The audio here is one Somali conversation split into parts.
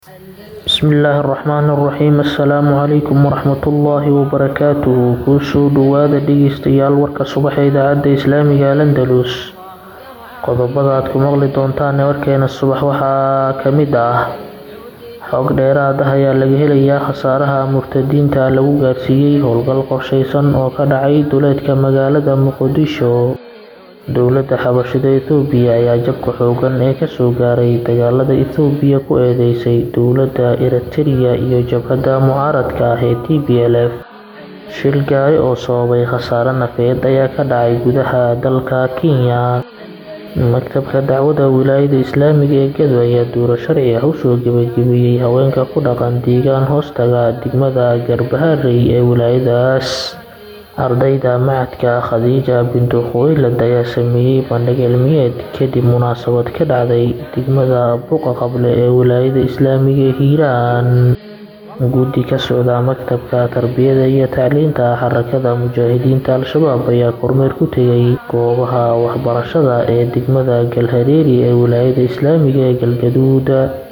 Bismillaahi Raxmaani Raxiim Assalaamu calaykum waraxmatullaahi wabarakaatuh Kusoo dhawaada dhegeystayaal warka subax ee idaacadda Islaamiga ee Al-Andalus Qodobada aad ku maqli doontaan warkeena subax waxaa ka mid ah Xog dheeraad ah ayaa laga helayaa khasaaraha murtadiinta lagu gaarsiiyay howlgal qorsheysan oo ka dhacay duleedka magaalada Muqdisho Dowladda xabashida Itoobiya ayaa jabka xooggan ee kasoo gaaray dagaalada Itoobiya ku eedeysay dowladda Ereteriya iyo jabhadda mucaaradka ah ee TPLF Shil gaari oo sababay khasaare nafeed ayaa ka dhacay gudaha dalka Kenya Maktabka Dacwada Wilaayada Islaamiga ee Gedo ayaa duuro sharci ah u soo gabagabeeyay haweenka ku dhaqan deegaan hoostaga degmada Garbaharey ee wilaayadaas Ardayda macadka Khadija bintu Khuwaylid ayaa sameeyay bandhig cilmiyeed kadib munaasabad ka dhacday degmada Buqa Qable ee wilaayada Islaamiga ee Hiiraan Guddi ka socda Maktabka Tarbiyada iyo Tacliinta Xarakada Mujaahidiinta Al-Shabaab ayaa kormeer ku tegay goobaha waxbarashada ee degmada Galhareeri ee wilaayada Islaamiga ee Galgaduud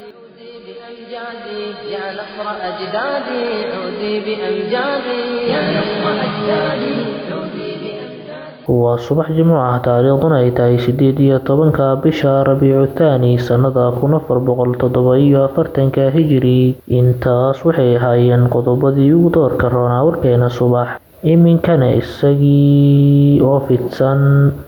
يا نصر أجدادي عودي بأمجادي يا نصر أجدادي عودي بأمجادي waa subax jimco ah taariikhduna ay tahay sideed iyo tobanka bisha rabiicu thaani sannada kun afar boqol toddoba iyo afartanka hijiri intaas waxay ahaayeen qodobadii ugu doorka roonaa warkeena subax iminkana isagii oo fidsan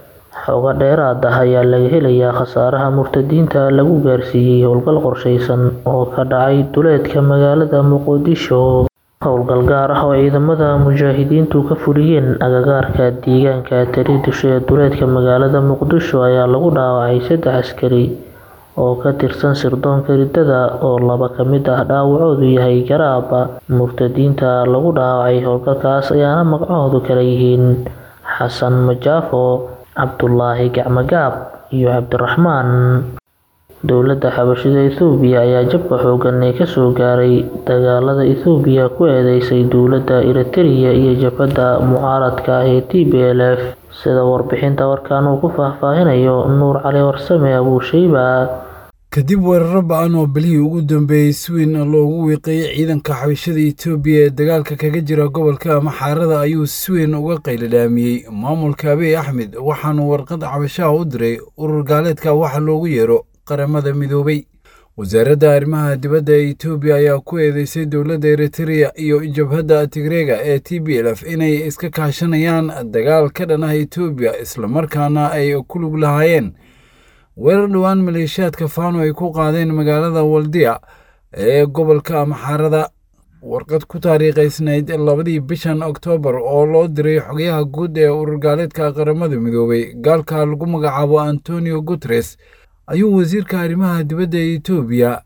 xogo dheeraad ah ayaa laga helayaa khasaaraha murtadiinta lagu gaarsiiyay howlgal qorsheysan oo ka dhacay duleedka magaalada muqdisho howlgal gaar ah oo ciidamada mujaahidiintu ka fuliyeen agagaarka deegaanka Tariidisho ee duleedka magaalada muqdisho ayaa lagu dhaawacay saddex askari oo ka tirsan sirdoonka ridada oo laba ka mid ah dhaawacoodu yahay garaab murtadiinta lagu dhaawacay howlgalkaas ayaana magacoodu kala yihiin xasan majaafo cabdulaahi gacmagaab iyo cabdiraxmaan dowladda xabashida Itoobiya ayaa jabka xooggan ee kasoo gaaray dagaalada Itoobiya ku eedeysay dowladda Ereteriya iyo jabhadda mucaaradka ah ee TPLF sida warbixinta warkan uu ku faahfaahinayo Nuur Cali Warsame Abuushayba kadib weeraro ba-an oo bilihii ugu dambeeyey si weyn loogu wiiqeeyey ciidanka xabashada Itoobiya ee dagaalka kaga jira gobolka Maxaarada ayuu si weyn uga qayladhaamiyey maamulka Abiy Axmed waxaanu warqad cabashaha u diray urur gaaleedka waxa loogu yeero qaramada midoobay wasaaradda arrimaha dibadda ee Itoobiya ayaa ku eedeysay dowladda Ereteriya iyo jabhadda Tigreega ee TPLF inay iska kaashanayaan dagaal ka dhan ah Itoobiya islamarkaana ay ku lug lahaayeen weerar dhowaan maleeshiyaadka Faano ay ku qaadeen magaalada Waldiya ee gobolka Maxaarada warqad ku taariikhaysnayd labadii bishan Oktoobar oo loo diray xogayaha guud ee urur gaaleedka qaramada midoobay gaalka lagu magacaabo Antonio Guterres ayuu wasiirka arrimaha dibadda ee Itoobiya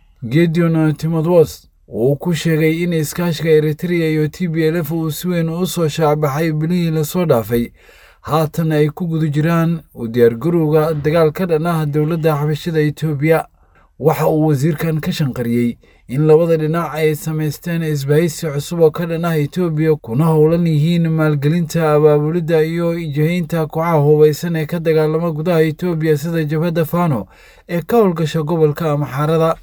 Gideon Timotheus uu ku sheegay in iskaashiga Ereteriya iyo TPLF uu si weyn u soo shaacbaxay bilihii lasoo dhaafay haatan ay ku guda jiraan u diyaargarowga dagaal ka dhan ah dowladda xabashada Itoobiya waxa uu wasiirkan ka shanqariyey in labada dhinac ay samaysteen isbahaysi cusub oo ka dhan ah Itoobiya kuna howlan yihiin maalgelinta abaabulidda iyo jihaynta kooxaha hubaysan ee ka dagaalama gudaha Itoobiya sida jabhadda Faano ee ka howlgasha gobolka Maxaarada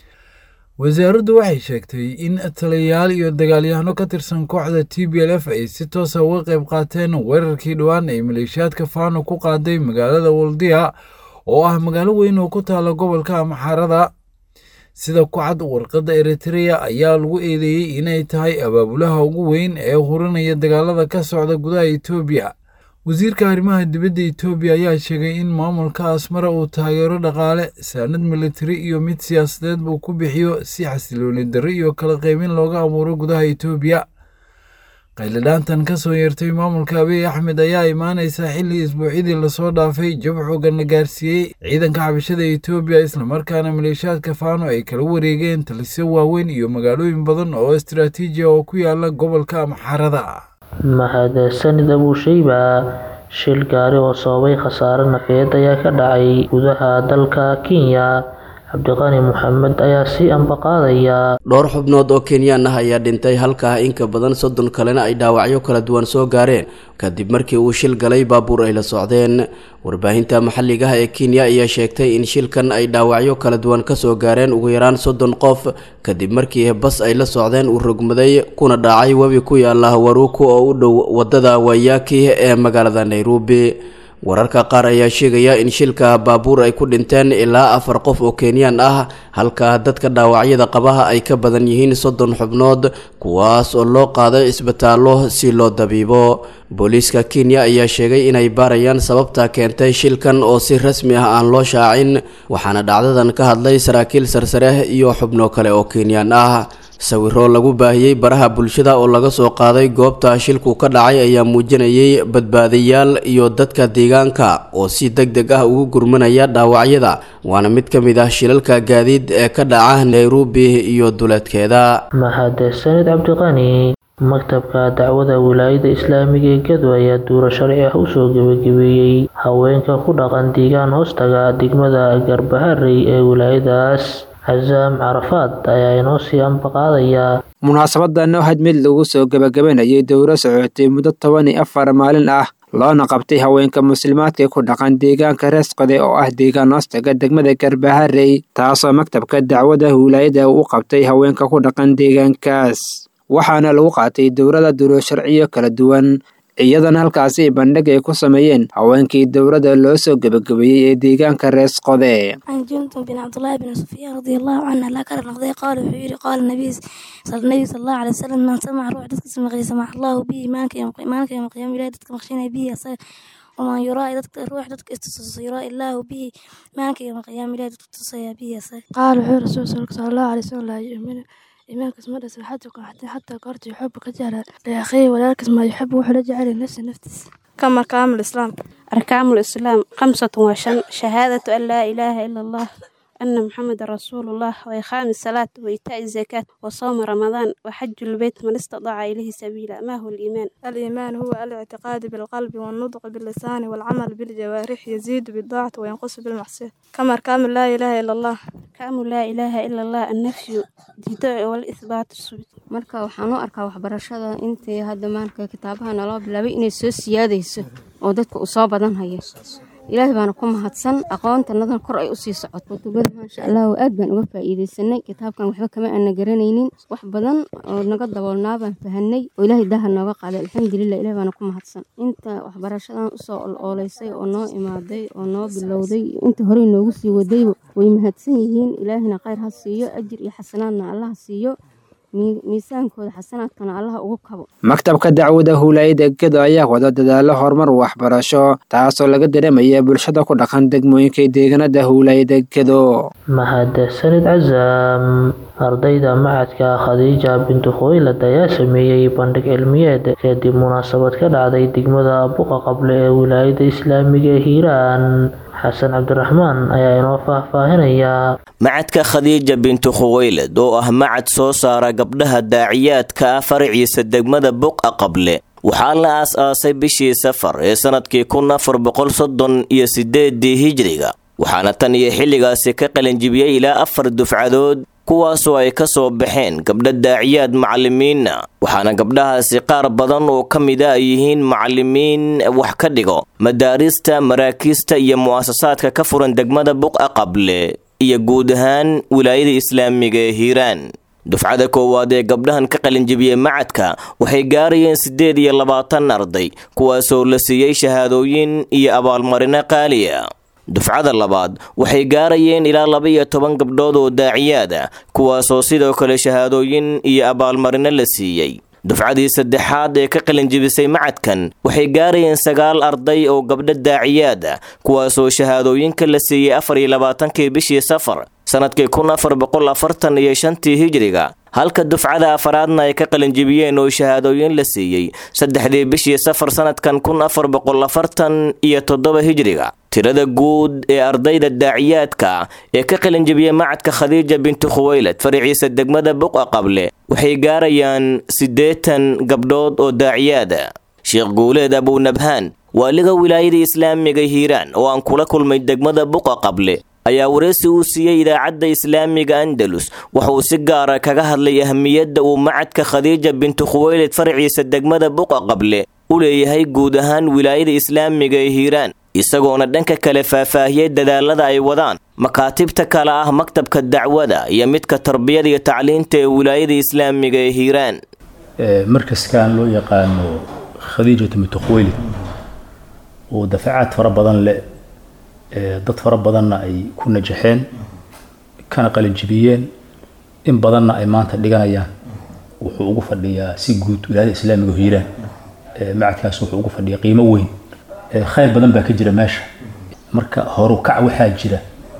wasaaraddu waxay sheegtay in taliyayaal iyo dagaalyahano ka tirsan kooxda TPLF ay si toos ah uga qayb qaateen weerarkii dhowaan ay maleeshiyaadka Faano ku qaaday magaalada Waldiya oo ah magaalo weyn oo ku taala gobolka Maxaarada sida ku cad warqadda Ereteriya ayaa lagu eedeeyey inay tahay abaabulaha ugu weyn ee hurinaya dagaalada ka socda gudaha Itoobiya wasiirka arrimaha dibadda Itoobiya ayaa sheegay in maamulka Asmara uu taageero dhaqaale saanad militari iyo mid siyaasadeed buu ku bixiyo si xasilooni darro iyo kala qaybin looga abuuro gudaha Itoobiya qayladhaantan ka soo yeertay maamulka Abiy Axmed ayaa imaanaysa xilli isbuucyadii lasoo dhaafay jab xoogan la gaarsiiyey ciidanka xabashada Itoobiya islamarkaana maleeshiyaadka Faano ay kala wareegeen talisyo waaweyn iyo magaalooyin badan oo istiraatiiji ah oo ku yaala gobolka Maxaarada mahadsanid Abuushayba shil gaari oo sababay khasaare nafeed ayaa ka dhacay gudaha dalka Kenya cabdiqani maxamed ayaa sii ambaqaadaya dhowr xubnood oo kenyaan ah ayaa dhintay halkaa in ka badan soddon kalena ay dhaawacyo kala duwan soo gaareen kadib markii uu shil galay baabuur ay la socdeen warbaahinta maxalliga ah ee kenya ayaa sheegtay in shilkan ay dhaawacyo kala duwan kasoo gaareen ugu yaraan soddon qof kadib markii bas ay la socdeen uu rogmaday kuna dhacay webi ku yaala waruku oo u dhow wadada wayaki ee magaalada nairobi wararka qaar ayaa sheegaya in shilka baabuur ay ku dhinteen ilaa afar qof oo kenyaan ah halka dadka dhaawacyada qabaha ay ka badan yihiin soddon xubnood kuwaas oo loo qaaday isbitaallo si loo dabiibo booliiska kenya ayaa sheegay inay baarayaan sababta keentay shilkan oo si rasmi ah aan loo shaacin waxaana dhacdadan ka hadlay saraakiil sarsare iyo xubno kale oo kenyaan ah sawiro lagu baahiyey baraha bulshada oo laga soo qaaday goobta shilku ka dhacay ayaa muujinayay badbaadayaal iyo dadka deegaanka oo si deg deg ah ugu gurmanaya dhaawacyada waana mid ka mid ah shilalka gaadiid ee ka dhaca nairobi iyo duleedkeeda mahadsanid cabdiqani maktabka dacwada wilaayada islaamiga ee gado ayaa duuro sharci ah usoo gebagabeeyey haweenka ku dhaqan deegaan hoostaga degmada garbaharey ee wilaayadaas casaam carafaad ayaa inoo sii ambaqaadaya munaasabadan oo had mid lagu soo gebagabanayay dowro socotay muddo toban iyo afar maalin ah loona qabtay haweenka muslimaadka ku dhaqan deegaanka reesqode oo ah deegaan hoostaga degmada garbaharey taasoo maktabka dacwada wilaayada u qabtay haweenka ku dhaqan deegaankaas waxaana lagu qaatay dowrada duro sharciyo kala duwan iyadana halkaasi bandhig ay ku sameeyeen haweenkii dowladda loo soo gebagabeeyey ee deegaanka reesqode عن جندب بن عبد الله بن سفيان رضي الله عنه لا كان نقضي قال وحيري قال النبي صلى النبي صلى الله عليه وسلم من سمع روح دتك سمع سمع الله به مالك يوم مالك يوم قيام الله دتك مخشينا به أصير ومن يرى دتك روح دتك استص يرى الله به مالك يوم قيام الله دتك تصيا به أصير قال وحير رسول صلى الله عليه وسلم لا يؤمن إيمانك اسمه رسل حتى حتى حتى قرت يحبك جعل لأخيه ولكن ما يحب وحلا جعل نفسه نفسه كما كامل الإسلام أركان الإسلام خمسة وشن شهادة أن لا إله إلا الله أن محمد رسول الله وإقام الصلاة وإيتاء الزكاة وصوم رمضان وحج البيت من استطاع إليه سبيلا ما هو الإيمان؟ الإيمان هو الاعتقاد بالقلب والنطق باللسان والعمل بالجوارح يزيد بالطاعة وينقص بالمعصية كما أركان لا إله إلا الله كامل لا إله إلا الله النفي ديداء والإثبات السبت marka waxaan u arkaa waxbarashada intii hadda maarka kitaabaha naloo bilaabay inay soo siyaadayso oo dadka uu soo badan hayo ilaahay baana ku mahadsan aqoontannadan kor ay usii socoto kutubada maasha allah aad baan uga faa'iidaysanay kitaabkan waxba kama aana garanaynin wax badan oo naga daboolnaa baan fahanay oo ilaahay daha nooga qaaday alxamdulilah ilahay baana ku mahadsan inta waxbarashadan usoo oloolaysay oo noo imaaday oo noo bilowday inta horey noogu sii wadayba way mahadsan yihiin ilaahina khayr ha siiyo ajir iyo xasanaadna allah ha siiyo miisaankooda xasanaadkana allaha ugu kabo maktabka dacwada huulaayada gedo ayaa wada dadaalo horumar waxbarasho taasoo laga dareemaya bulshada ku dhaqan degmooyinka deegaanada huulaayada gedo mahadsanid casaam ardayda macadka khadiija bintu khuwaylad ayaa sameeyey bandhig cilmiyeed kadib munaasabad ka dhacday degmada buqa qable ee wilaayada islaamiga ee hiiraan xasan cabdiraxmaan ayaa inoo faahfaahinaya macadka khadiija bintu khuwaylad oo ah macad soo saara gabdhaha daaciyaadka ah faraciisa degmada buqa qable waxaa la aas-aasay bishii safar ee sanadkii kun afar boqol soddon iyo sideedii hijriga waxaana tan iyo xilligaasi ka qalinjibiyey ilaa afar dufcadood kuwaasoo ay ka soo baxeen gabdha daaciyaad macalimiinna waxaana gabdhahaasi qaar badan oo ka mida ay yihiin macalimiin wax ka dhigo madaarista maraakiista iyo mu'asasaadka ka furan degmada buqa qable iyo guud ahaan wilaayada islaamiga ee hiiraan dufcada koowaad ee gabdhahan ka qalinjibiyey macadka waxay gaarayeen siddeed iyo labaatan arday kuwaasoo la siiyey shahaadooyin iyo abaalmarino qaaliya dufcada labaad waxay gaarayeen ilaa laba iyo toban gabdhood oo daaciyaad ah kuwaasoo sidoo kale shahaadooyin iyo abaalmarino la siiyey dufcadii saddexaad ee ka qalinjibisay macadkan waxay gaarayeen sagaal arday oo gabdho daaciyaad ah kuwaasoo shahaadooyinka la siiyey afar iyo labaatankii bishii safar sanadkii kun afar boqol afartan iyo shantii hijriga halka dufcada afaraadna ay ka qalinjibiyeen oo shahaadooyin la siiyey saddexdii bishii safar sanadkan kun afar boqol afartan iyo toddoba hijriga tirada guud ee ardayda daaciyaadka ee ka qalinjibiyey macadka khadiija bintu khuwaylad faraciisa degmada buqa qable waxay gaarayaan siddeetan gabdhood oo daaciyaada sheekh guuleed abunabhaan waaliga wilaayada islaamiga hiiraan oo aan kula kulmay degmada buqa qable ayaa wareysi uu siiyey idaacadda islaamiga andalus wuxauu si gaara kaga hadlay ahmiyadda uu macadka khadiija bintu khuweylid farciisa degmada buqa qable u leeyahay guud ahaan wilaayada islaamiga ee hiiraan isagoona dhanka kale faahfaahiyey dadaalada ay wadaan makaatibta kale ah maktabka dacwada iyo midka tarbiyada iyo tacliinta ee wilaayada islaamiga ee hiiraan markaskan loo yaqaano khadiijatu bintu khuweylid oo dafacaad fara badan leh dad fara badanna ay ku najaxeen kana qalinjibiyeen in badanna ay maanta dhiganayaan wuxuu ugu fadhiyaa si guud wilaayada islaamiga oo hiiraan macadkaas wuxuu ugu fadhiyaa qiimo weyn khayr badan baa ka jira meesha marka horu kac waxaa jira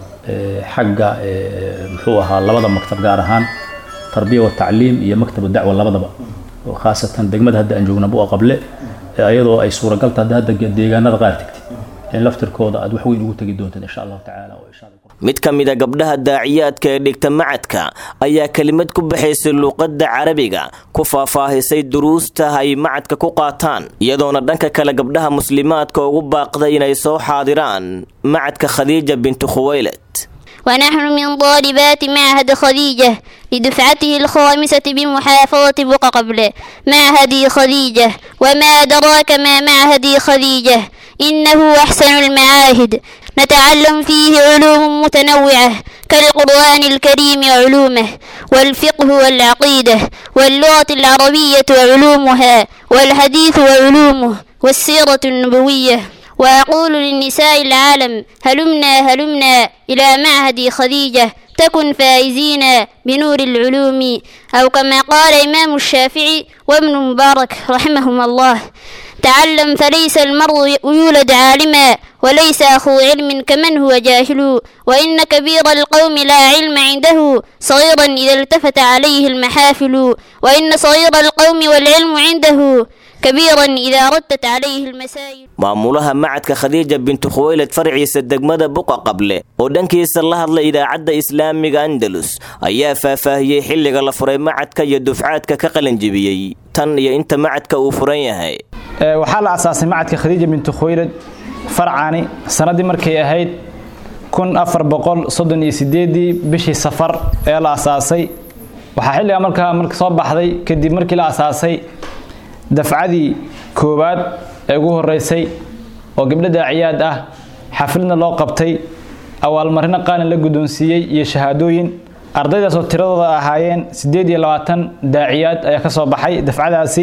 xagga muxuu ahaa labada maktab gaar ahaan tarbiya wa tacliim iyo maktab dacwa labadaba oo khaasatan degmada hadda aan joogna bua qable iyadoo ay suuragal tahay hadda deegaanada qaar tegtid in laftirkooda aad wax weyn ugu tegi doontid insha allahu tacaala mid ka mid a gabdhaha daaciyaadka ee dhigta macadka ayaa kelimad ku baxaysay luuqadda carabiga ku faahfaahisay duruusta ay macadka ku qaataan iyadoona dhanka kale gabdhaha muslimaadka ugu baaqday inay soo xaadiraan macadka khadiija bintu khuweylad ونحن من طالبات معهد خديجة لدفعته الخامسة بمحافظة بقى قبل معهد خديجة وما أدراك ما معهد خديجة إنه أحسن المعاهد نتعلم فيه علوم متنوعة كالقرآن الكريم وعلومه والفقه والعقيدة واللغة العربية وعلومها والحديث وعلومه والسيرة النبوية وأقول للنساء العالم هلمنا هلمنا إلى معهد خديجة تكن فائزين بنور العلوم أو كما قال إمام الشافعي وابن مبارك رحمهما الله تعلم فليس المرء يولد عالما وليس أخو علم كمن هو جاهل وإن كبير القوم لا علم عنده صغيرا إذا التفت عليه المحافل وإن صغير القوم والعلم عنده كبيرا إذا ردت عليه المسائل maamulaha macadka khadiija bintu khuweylad farciisa degmada buqa qable oo dhankiisa la hadlay idaacadda islaamiga andalus ayaa faahfaahiyey xilliga la furay macadka iyo dufcaadka ka qalanjibiyey tan iyo inta macadka uu furan yahay waxaa la asaasay macadka khadiija bintu khuweylad farcani sannaddii markay ahayd kun afar boqol soddon iyo sideedii bishii safar ee la asaasay waxaa xilliga markaa marka soo baxday kadib markii la asaasay dafcadii koowaad ee ugu horeysay oo gabdho daaciyaad ah xafladna loo qabtay awaalmarino qaalin la guddoonsiiyey iyo shahaadooyin ardaydaas oo tiradooda ahaayeen siddeed iyo labaatan daaciyaad ayaa ka soo baxay dafcadaasi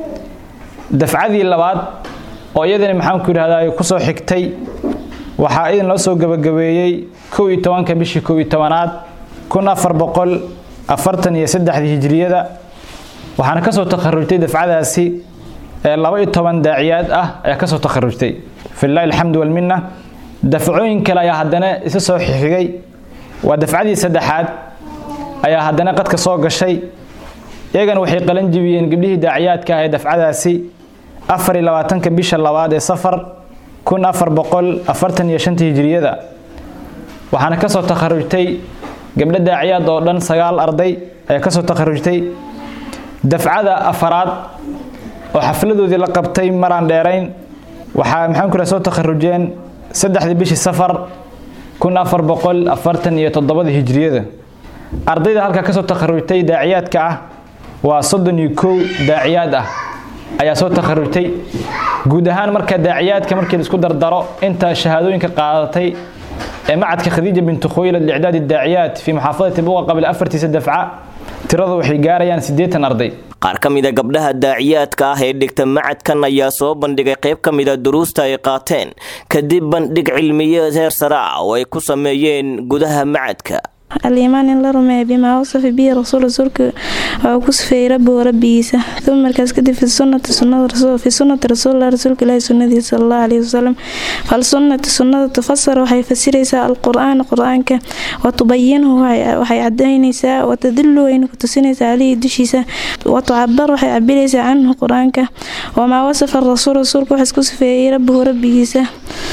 dafcadii labaad oo iyadana maxaanku yidhahdaa kusoo xigtay waxaa idin loo soo gabagabeeyey kow iyo tobanka bishii kow iyo tobanaad kun afar boqol afartan iyo saddexdii hijriyada waxaana kasoo takharujtay dafcadaasi laba iyo toban daaciyaad ah ayaa kasoo takharujtay filahi alxamdu walmina dafcooyin kale ayaa haddana isa soo xigay waa dafcadii saddexaad ayaa haddana qadka soo gashay iyagana waxay qalan jibiyeen gabdhihii daaciyaadka ah ee dafcadaasi afar iyo labaatanka bisha labaad ee safar kun afar boqol afartan iyo shanta hijriyada waxaana kasoo takharujtay gabdho daaciyaad oo dhan sagaal arday ayaa kasoo takharujtay dafcada afaraad oo xafladoodii la qabtay maraan dheerayn waxaa maxaan ku soo takharujeen saddexdii bishii safar kun afar boqol afartan iyo toddobada hijriyada ardayda halkaa kasoo takharujtay daaciyaadka ah waa soddon iyo kow daaciyaad ah ayaa soo takharujtay guud ahaan marka daaciyaadka markii laisku dardaro inta shahaadooyinka qaadatay ee macadka khadiija bintu khuwaylad licdaadi daaciyaad fii muxaafadati buqa qabla afartiisa dafca tiradu waxay gaarayaan siddeetan arday qaar ka mida gabdhaha daaciyaadka ah ee dhigta macadkan ayaa soo bandhigay qayb ka mida duruusta ay qaateen kadib bandhig cilmiyeed heer sare ah oo ay ku sameeyeen gudaha macadka aliimaan in la rumeeya bimaa wasafa bihi rasuul rasuulka waa ku sifeeyey rabbigu rabbigiisa uma markaas kadib fi sunnati sunnada fi sunnati rasuulilah rasuulka ilaahi sunnadiisa sala allahu calayhi wasalam fal sunnati sunnada tufasar waxay fasiraysaa alqur-aan qur-aanka wa tubayinuhu waxay cadaynaysaa wa tadilu wayna ku tusinaysaa caleyhi dushiisa wa tucabar waxay cabiraysaa canhu qur-aanka wamaa wasafa rasuul rasuulka waxaas ku sifeeyey rabbigu rabbigiisa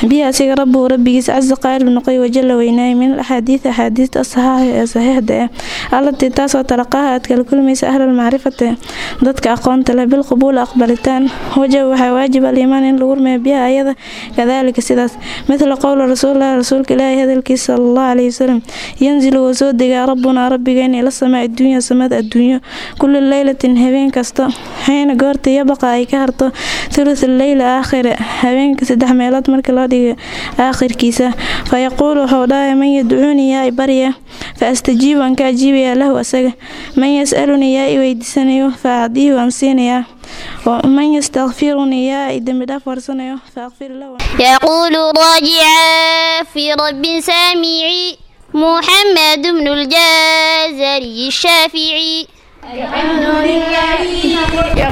bihi asiga rabbuhu rabbigiis casa qaalib noqoy wajalla weynaay min alaxaadiid axaadiista asaxaaxa ee saxiixda ah allatii taasoo talaqaha aad kala kulmaysa ahlalmacrifati dadka aqoonta leh bilqubuul aqbalitaan wajab waxaa waajib aliimaan in lagu rumeeyo biha ayada kadaalika sidaas midla qowla rasuulilah rasuulka ilaahi hadalkiisa sala allahu calayhi wasalam yanzilu wuu soo degaa rabbunaa rabbigeena ila samaa adduunya samada adduunyo kulli leylatin habeen kasta xiina goorta yabaqa ay ka harto thuluth leyla aakhire habeenka saddex meelood marka loo dhigo aakhirkiisa fa yaquulu wuxuu dhahay man yadcuuni yaa i barya fa astajiibu aan ka ajiibayaa lahu asaga man yas'aluni yaa i weydiisanayo fa acdiihi waan siinayaa ومن يستغفرني يا إدم دافر سنة فأغفر له يقول راجعا في رب سامعي محمد بن الجازري الشافعي الحمد لله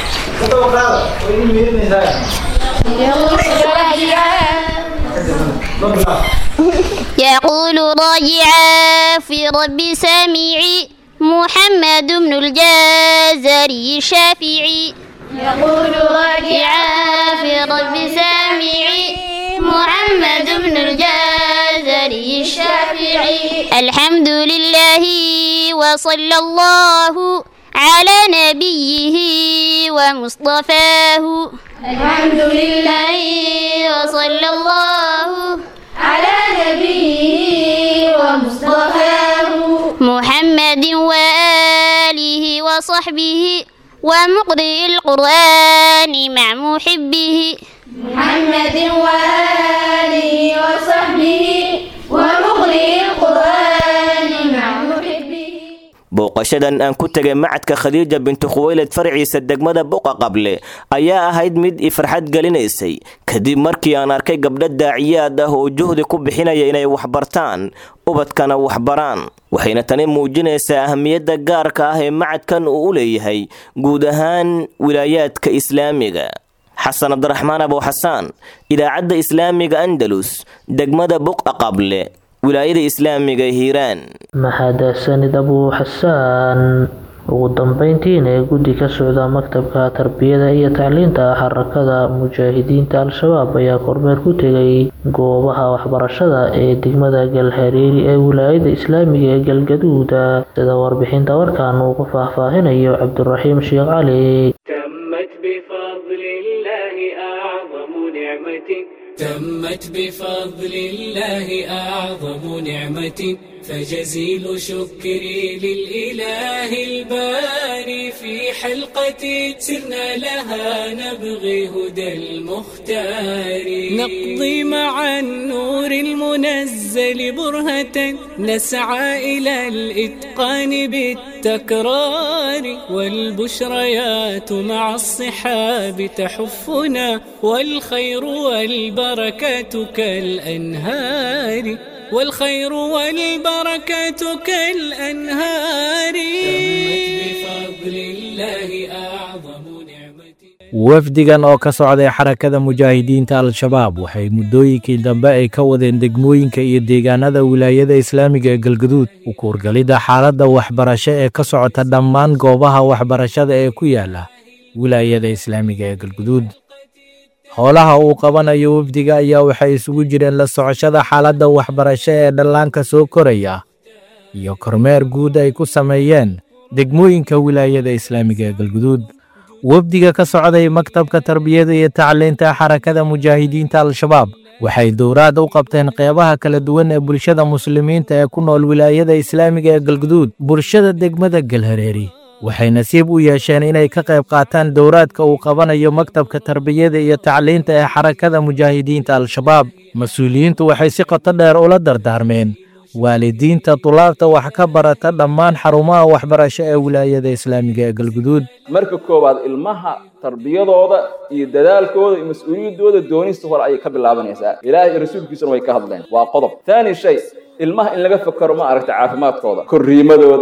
يقول راجعا في رب سامعي محمد بن الجازري الشافعي يقول راجعا في رب سامعي محمد بن الجازري الشافعي الحمد لله وصلى الله على نبيه ومصطفاه الحمد لله وصلى الله على نبيه ومصطفاه محمد وآله وصحبه ومقرئ القرآن مع محبه محمد وآله وصحبه ومقرئ القرآن مع محبه booqashadan aan ku tegay macadka khadiija bintu khuweylad farciisa degmada buqa qable ayaa ahayd mid i farxad gelinaysay kadib markii aan arkay gabdho daaciyaad ah oo juhdi ku bixinaya inay waxbartaan ubadkana waxbaraan waxayna tani muujinaysaa ahamiyadda gaarka ah ee macadkan uu u leeyahay guud ahaan wilaayaadka islaamiga xasan cabdiraxmaan abuuxasaan idaacadda islaamiga andalus degmada buqa qable wilaayada islaamiga hiiraan mahadsanid abuu xasaan ugu dambeyntiina ee guddi ka socda maktabka tarbiyada iyo tacliinta xarakada mujaahidiinta al-shabaab ayaa kormeer ku tegay goobaha waxbarashada ee degmada galhareeri ee wilaayada islaamiga ee galgaduuda sida warbixinta warkan uu ku faahfaahinayo cabdiraxiim sheekh cali تمت بفضل الله أعظم نعمة فجزيل شكري للإله الباري في حلقة سرنا لها نبغي هدى المختار نقضي مع النور المنزل برهة نسعى إلى الإتقان بالتكرار والبشريات مع الصحاب تحفنا والخير والبركة كالأنهار والخير والبركة كالأنهار تمت بفضل الله أعظم wafdigan oo ka socday xarakada mujaahidiinta al-shabaab waxay muddooyinkii dambe ay ka wadeen degmooyinka iyo deegaanada wilaayada islaamiga ee galgaduud u kuurgalidda xaaladda waxbarasho ee ka socota dhammaan goobaha waxbarashada ee ku yaala wilaayada islaamiga ee galgaduud howlaha uu qabanayo wafdiga ayaa waxay isugu jireen la socoshada xaaladda waxbarasho ee dhallaanka soo koraya iyo kormeer guud ay ku sameeyeen degmooyinka wilaayada islaamiga ee galguduud wafdiga ka socday maktabka tarbiyada iyo tacliinta xarakada mujaahidiinta al-shabaab waxay dowraad u qabteen qeybaha kala duwan ee bulshada muslimiinta ee ku nool wilaayada islaamiga ee galguduud bulshada degmada galhareeri waxay nasiib u yeesheen inay ka qayb qaataan dowraadka uu qabanayo maktabka tarbiyada iyo tacliinta ee xarakada mujaahidiinta al-shabaab mas-uuliyiintu waxay si qoto dheer ula dardaarmeen waalidiinta tulaabta wax ka barata dhammaan xarumaha waxbarasho ee wilaayada islaamiga ee galguduud marka koowaad ilmaha tarbiyadooda iyo dadaalkooda iyo mas-uuliyaddooda doonista hore ayay ka bilaabanaysaa ilaahay iyo rasuulkiisuna way ka hadleen waa qodob taani shay ilmaha in laga fakaro ma aragta caafimaadkooda korriimadooda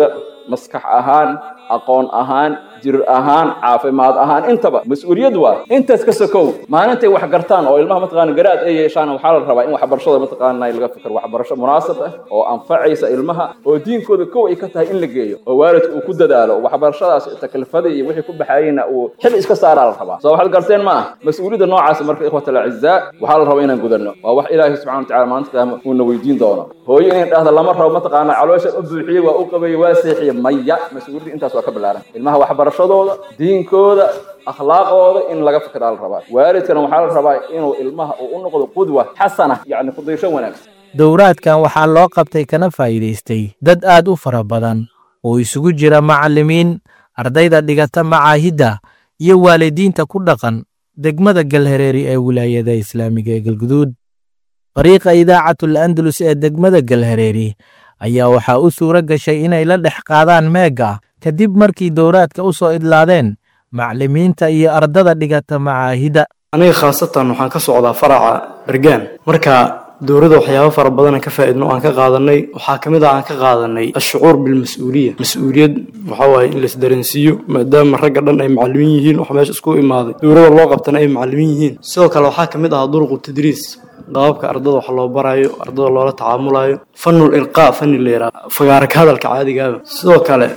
maskax ahaan aqoon ahaan jir ahaan caafimaad ahaan intaba mas-uuliyad waa intaas ka sokow maalintay wax gartaan oo ilmaha mataqaana garaad ay yeeshaan waxaa la rabaa in waxbarashada mataqaana laga fikir waxbarasho munaasab ah oo anfacaysa ilmaha oo diinkooda kow ay ka tahay in la geeyo oo waalidku uu ku dadaalo waxbarashadaas taklifada iyo wixii ku baxayeyna uu xil iska saaraa la rabaa soo waxaad garteen ma ah mas-uuliyadda noocaas marka ikhwat alacizaa waxaa la rabaa inaan gudanno waa wax ilaahay subxana watacala maalinta qiyaama uuna weydiin doono hooyo inay dhahda lama rabo mataqaana caloosha u buuxiyey waa u qabeeyey waa seexiyey maya mas-uuliyadda intaas waa ka bilaaran ilmaha waxbarashadooda diinkooda akhlaaqooda in laga fikiraa la rabaa waalidkana waxaa la rabaa inuu ilmaha uu u noqdo qudwa xasana yacni kudaysho wanaagsan dowraadkan waxaa loo qabtay kana faa'iidaystay dad aad u fara badan oo isugu jira macallimiin ardayda dhigata macaahidda iyo waalidiinta ku dhaqan degmada galhareeri ee wilaayada islaamiga ee galguduud fariiqa idaacatul andalus ee degmada galhareeri ayaa waxaa u suuro gashay inay la dhex qaadaan meega kadib markii dowraadka u soo idlaadeen macallimiinta iyo ardada dhigata macaahidda aniga khaasatan waxaan ka socdaa faraca bergaan marka dowladda waxyaabo fara badan aan ka faa'iidno aan ka qaadanay waxaa ka mid ah aan ka qaadanay ashucuur bilmas-uuliya mas-uuliyad waxaa waaye in lais dareensiiyo maadaama ragga dhan ay macallimiin yihiin wax meesha isku imaaday dowladda loo qabtana ay macallimiin yihiin sidoo kale waxaa ka mid ah duruqu tadriis qaababka ardada wax loo barayo ardada loola tacaamulayo fanul ilqaa fani la yidhaha fagaara ka hadalka caadigaaba sidoo kale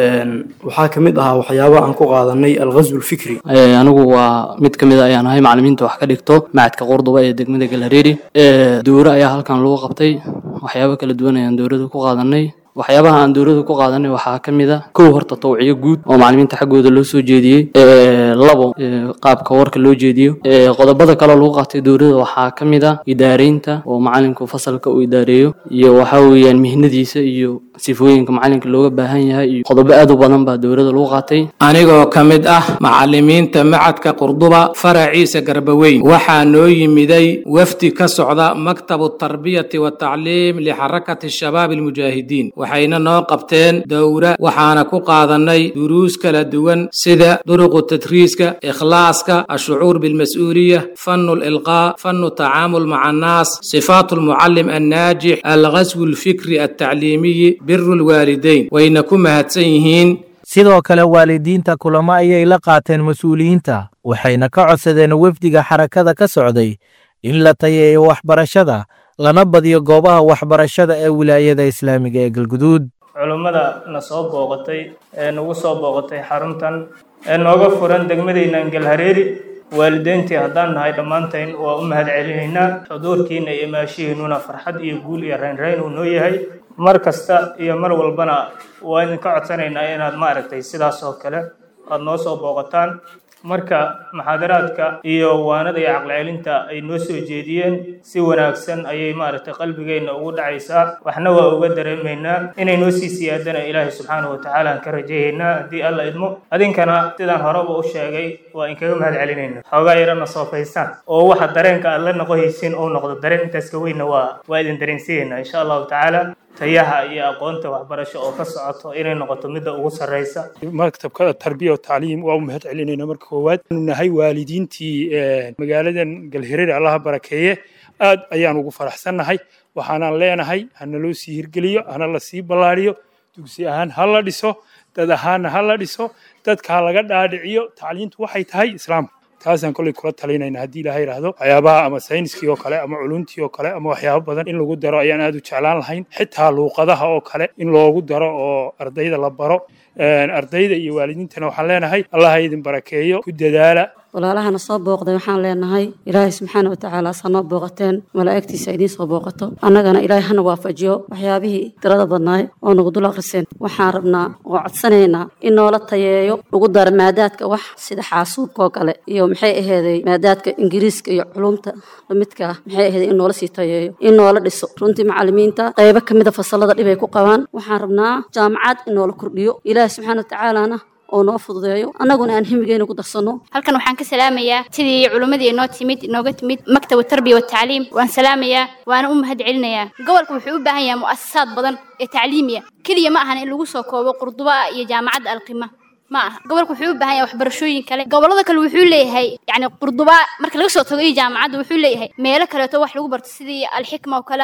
waxaa ka mid ahaa waxyaaba aan ku qaadanay alghazw lfikri anigu waa mid ka mid a ayaan ahay macallimiinta wax ka dhigto macadka qurduba ee degmada galhareeri dowro ayaa halkan lagu qabtay waxyaabo kala duwan ayaan dowladda ku qaadanay waxyaabaha aan dowladda ku qaadanay waxaa ka mid a kow horta tawciyo guud oo macallimiinta xaggooda loo soo jeediyey labo qaabka warka loo jeediyo qodobada kaloo lagu qaatay dowladda waxaa ka mid a idaareynta oo macallinku fasalka uu idaareeyo iyo waxaa weeyaan mihnadiisa iyo sifooyinka macallinka looga baahan yahay iyo qodobo aad u badan baa dowladda lagu qaatay anigoo ka mid ah macallimiinta macadka qurduba faraciisa garbaweyn waxaa noo yimiday wafdi ka socda maktabu tarbiyati watacliim lixarakati shabaab almujaahidiin waxayna noo qabteen dowra waxaana ku qaadanay duruus kala duwan sida duruqu tadriiska ikhlaaska ashucuur bilmas-uuliya fanu lilqaa fanu tacaamul maca annaas sifaatu lmucallim annaajix alghaswu lfikri altacliimiyi biru lwaalidayn wayna ku mahadsan yihiin sidoo kale waalidiinta kulamo ayay la qaateen mas-uuliyiinta waxayna ka codsadeen wefdiga xarakada ka socday in la tayeeyo waxbarashada lana badiyo goobaha waxbarashada ee wilaayada islaamiga ee galguduud culummada na soo booqatay ee nagu soo booqatay xaruntan ee nooga furan degmadaynan galhareeri waalideyntii haddaan nahay dhammaantayn waa u mahad celinaynaa xuduurkiina iyo maashihiinnuna farxad iyo guul iyo raynrayn uu noo yahay mar kasta iyo mar walbana waa idinka codsanaynaa inaad maaragtay sidaas oo kale aada noo soo booqataan marka muxaadaraadka iyo waanada iyo caqlicelinta ay noo soo jeediyeen si wanaagsan ayay maaragtay qalbigeenna ugu dhacaysaa waxna waa uga dareemaynaa inay noo sii siyaadana ilaahay subxaanahu watacaala aan ka rajaynaynaa haddii alla idmo adinkana sidaan horeba u sheegay waa inkaga mahad celinayna xoogaa yarana soofaysaan oo waxa dareenka aad la noqohaysiin uu noqdo dareen intaas ka weynna waa waa idin dareensiyaynaa insha allahu tacaala tayaha iyo aqoonta waxbarasho oo ka socoto inay noqoto midda ugu sarreysa maktabka tarbiya o tacliim waa u mahad celinayna marka koowaad anu nahay waalidiintii magaaladan galhireer allaha barakeeye aad ayaan ugu faraxsannahay waxaanaan leenahay hana loo sii hirgeliyo hana la sii ballaariyo dugsi ahaan ha la dhiso dad ahaanna ha la dhiso dadka ha laga dhaadhiciyo tacliintu waxay tahay islaamka taasaan kolley kula talinayna haddii ilaaha yidhaahdo waxyaabaha ama sayniskii oo kale ama culuntii oo kale ama waxyaabo badan in lagu daro ayaan aad u jeclaan lahayn xitaa luuqadaha oo kale in loogu daro oo ardayda la baro ardayda iyo waalidiintana waxaan leenahay allah ha idin barakeeyo ku dadaala walaalahana soo booqday waxaan leenahay ilaahay subxaana watacaala saa noo booqateen malaa'igtiisa idiin soo booqato annagana ilaahay hana waafajiyo waxyaabihii tirada badnaay oo nagu dul akhriseen waxaan rabnaa oo codsanaynaa in noola tayeeyo ugu dara maadaadka wax sida xaasuubka oo kale iyo maxay aheeday maadaadka ingiriiska iyo culumta lamidka ah maxay aheeday in noola sii tayeeyo in noola dhiso runtii macallimiinta qaybo ka mida fasalada dhib ay ku qabaan waxaan rabnaa jaamacad in noola kordhiyo ilaahay subxaana watacaalana oo noo fududeeyo annaguna aan himigeena ku darsano halkan waxaan ka salaamayaa sidii culimmadii inoo timid inooga timid maktab tarbiya watacliim waan salaamayaa waana u mahad celinayaa gobolka wuxuu u baahan yahay mu'asasaad badan ee tacliimiya keliya ma ahan in lagu soo koobo qurduba iyo jaamacadda alqima ma aha gobolka wuxuu u baahan yahay waxbarashooyin kale gobollada kale wuxuu leeyahay yacni qurduba marka laga soo tago iyo jaamacadda wuxuu leeyahay meelo kaleeto wax lagu barto sidii alxikma oo kale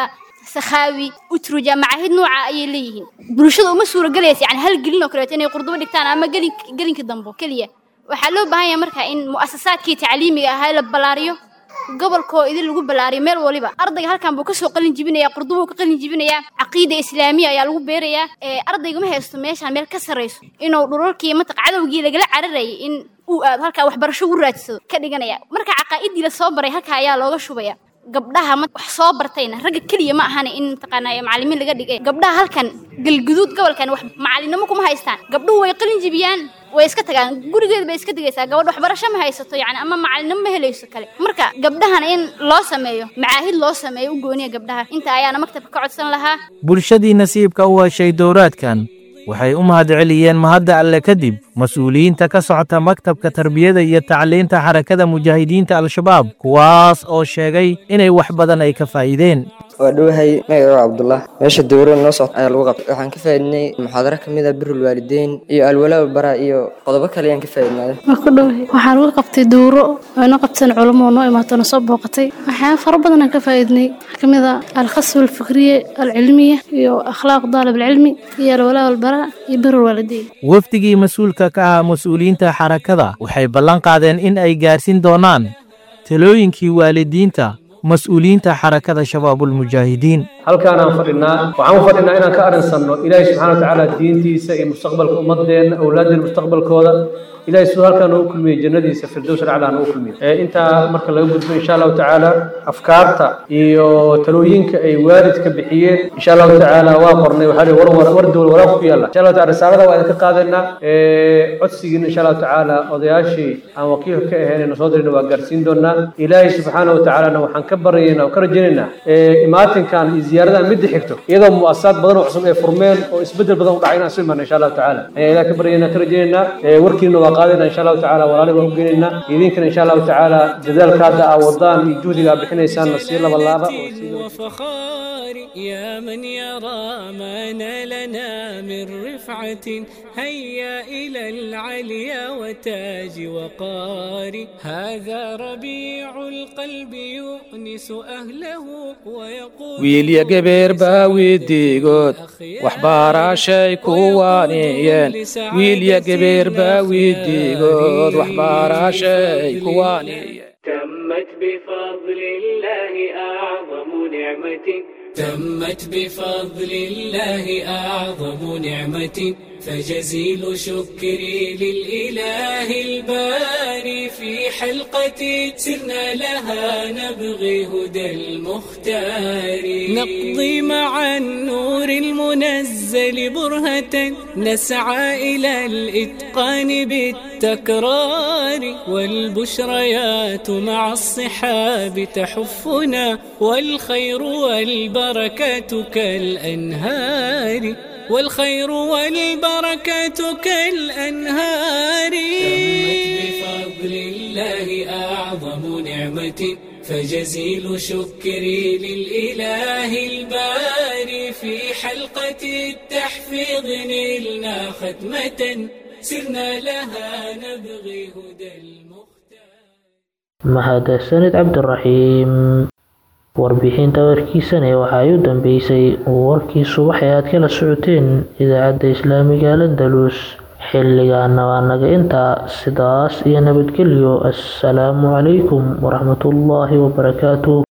sakhaawi utruja macaahid nooca ayay leeyihiin bulshada uma suuragelaysa yani hal gelin oo kaleeto inay qurdubo dhigtaan ama gelin gelinka dambo keliya waxaa loo baahan yahay marka in mu'asasaadkii tacliimiga ahaa la ballaariyo gobolkoo idin lagu ballaariyo meel waliba ardayga halkan buu kasoo qalin jibinaya qurdubuu ka qalin jibinayaa caqiida islaamiya ayaa lagu beerayaa ee ardayga ma haysto meeshaan meel ka sarrayso inuu dhurarkii mataq cadowgii lagala cararayay in uu aado halkaa waxbarasho ugu raadsado ka dhiganaya marka caqaa'idii la soo baray halkaa ayaa looga shubaya gabdhaha ma wax soo bartayna ragga keliya ma ahane in mataqaanaa macallimiin laga dhigay gabdhaha halkan galguduud gobolkan wax macallinimo kuma haystaan gabdhuhu way qalin jibiyaan way iska tagaan gurigeeda bay iska digaysaa gabadh waxbarasho ma haysato yani ama macallinimo ma helayso kale marka gabdhahana in loo sameeyo macaahid loo sameeyo u gooniya gabdhaha inta ayaana maktabka ka codsan lahaa bulshadii nasiibka u heshay dowraadkan waxay u mahadceliyeen mahadda alle kadib mas-uuliyiinta ka socota maktabka tarbiyada iyo tacliinta xarakada mujaahidiinta al-shabaab kuwaas oo sheegay inay wax badan ay ka faa'iideen waa dhowahay magaco cabdullah meesha dowra noo socota ayaa lagu qabtay waxaan ka faa'iidnay muxaadaro ka mid a birul waalideyn iyo alwalaa bara iyo qodobo kale ayaan ka faa'iidnaaday waa ku dhowahay waxaan uga qabtay dowro oo inoo qabteen culamo oo noo imaato na soo booqatay waxyaaba fara badan aan ka faa'iidnay waxaa ka mid a alkhasb alfikriye alcilmiya iyo akhlaaq daalib alcilmi iyo alwalaa walbara iyo birul waalideyn wafdigii mas-uulka ka ahaa mas-uuliyiinta xarakada waxay ballan qaadeen in ay gaarsiin doonaan talooyinkii waalidiinta mas-uuliyiinta xarakada shabaabulmujaahidiin halkaanaan fadhinaa waxaan u fadhinaa inaan ka arrinsanno ilaahay subxana watacaala diintiisa iyo mustaqbalka ummadeenna awlaadeen mustaqbalkooda ilaahay siduu halkaan ugu kulmiyey jannadiisa firdows raclaan ugu kulmiyey intaa marka laga gudbo insha allahu tacaala afkaarta iyo talooyinka ay waalidka bixiyeen insha allahu tacaala waa qornay waxaa lihi war war war dowl waraaq ku yaalla insha allahu taala risaalada waa idinka qaadaynaa codsigiina insha allahu tacaala odayaashii aan wakiilka ka ahayn soo dirina waa gaarsiin doonaa ilaahay subxaana watacaalana waxaan ka baryaynaa oo ka rajaynaynaa imaatinkan iyo ziyaaradan midda xigto iyadoo mu'asasaad badan oo cusub ay furmeen oo isbedel badan u dhacay inaan soo imaana insha allahu tacaala ayaan ilaah ka baryaynaa ka rajaynaynaa warkiina waa qaadayna insha allahu tacaala walaali baan u geynaynaa idinkana insha allahu tacaala dadaalka hadda aa wadaan iyo juhdiga aa bixinaysaanna sii laba laaba وفخار يا من يرى ما نالنا من رفعة هيا إلى العليا وتاج وقار هذا ربيع القلب يؤنس أهله ويقول wiilya gebeer baa wiidiigood waxbaaraashay kuwaaniyeen wiilya gebeer baa wiidiigood waxbaaraashay kuwaaniyeen تمت بفضل الله أعظم نعمة تمت بفضل الله أعظم نعمة فجزيل شكري للإله الباري في حلقة سرنا لها نبغي هدى المختار نقضي مع النور المنزل برهة نسعى إلى الإتقان بالتكرار والبشريات مع الصحاب تحفنا والخير والبركات كالأنهار والخير والبركات كالأنهار بفضل الله أعظم نعمة فجزيل شكري للإله الباري في حلقة التحفيظ نلنا ختمة سرنا لها نبغي هدى mahadsanid cabdiraxiim warbixinta warkiisane waxaa u dambeysay warkii subax ee aad kala socoteen idaacadda islaamiga landalus xilligaana waa naga intaa sidaas iyo nabadgelyo assalaamu calaykum waraxmatullaahi wabarakaatuh